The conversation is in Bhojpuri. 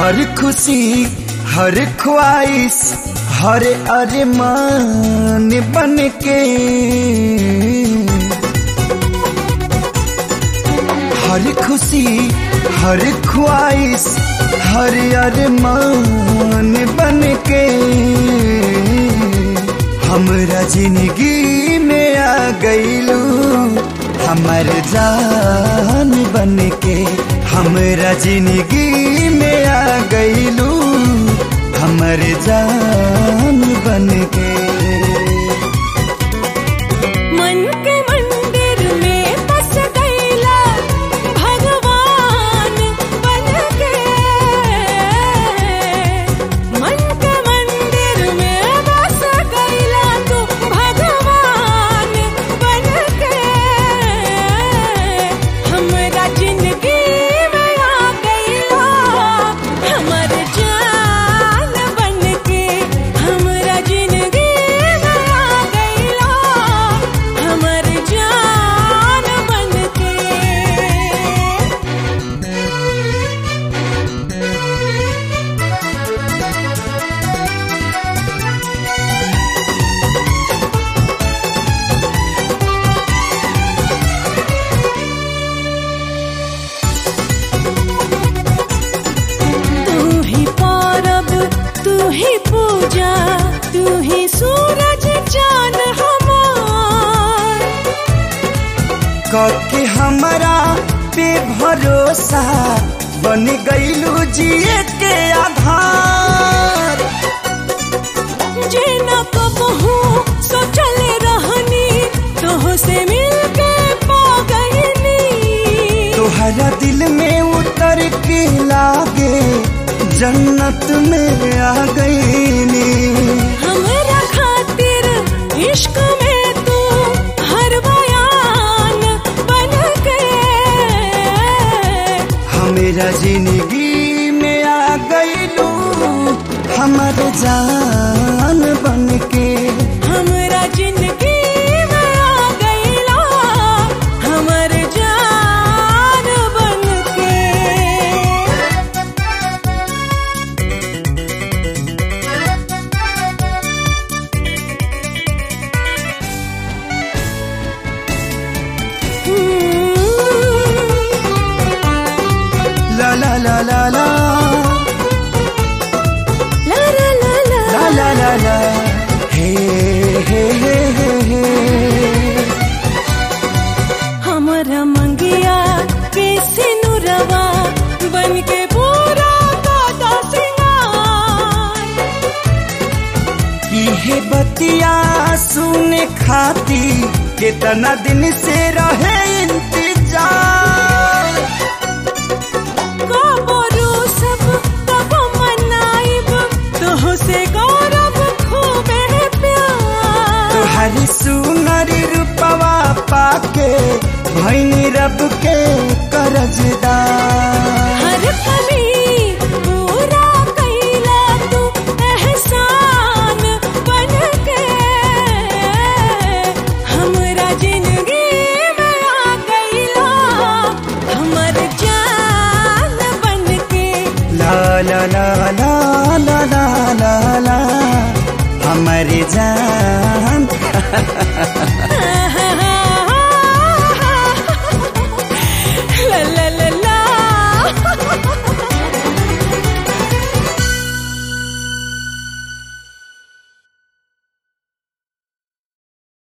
हर खुशी हर ख्वाहिश हर अरमान बन के हर खुशी हर ख्वाहिश हर अरमान बन के हमरा जिंदगी में आ गईलू हमर जान बन के हमरा जिंदगी में आ गईलू हमर जान बन के मन के मंदिर में बस गईला भगवान बन के मन के मंदिर में बस गईला तू भगवान बन के हमरा जिंदगी में आ गईला हमर जान बन के हमरा जिंदगी में आ गईला हमर जान बन के तू ही पौरब तू ही पूजा तू ही सूरज चांद हमार कके हमरा पे भरोसा बन गईलू जिए के आधार जे न कबहू सोचल रहनी तोह से मिलके पा गईनी तोहरा दिल में उतर के लागे जन्नत में आ गईनी हमरा खातिर इश्क में तू हर बयान बन के हमेरा जिंदगी में आ गईलू हमर जान बन के हमरा जिंदगी में आ गईला हमर जान बन के ला ला ला ला ला ला ला ला ला ला ला ला ला हे हे हे हे हे हमरा मंगिया के सिनुरवा बन के पूरा दादा सिंगार इहे बतिया सुने खाती कितना दिन से रहे इंतजार गोबरू सब तब मनाइब तोह से गौरव खूबे प्यार तुहरी सुनरी रूपवा पाके भैनी रब के करजदार हर कमी पूरा कैला तू एहसान बन के हमरा जिंदगी में आ गईला हमर जान बन के ला ला ला ला ला ला ला ला हमारी जान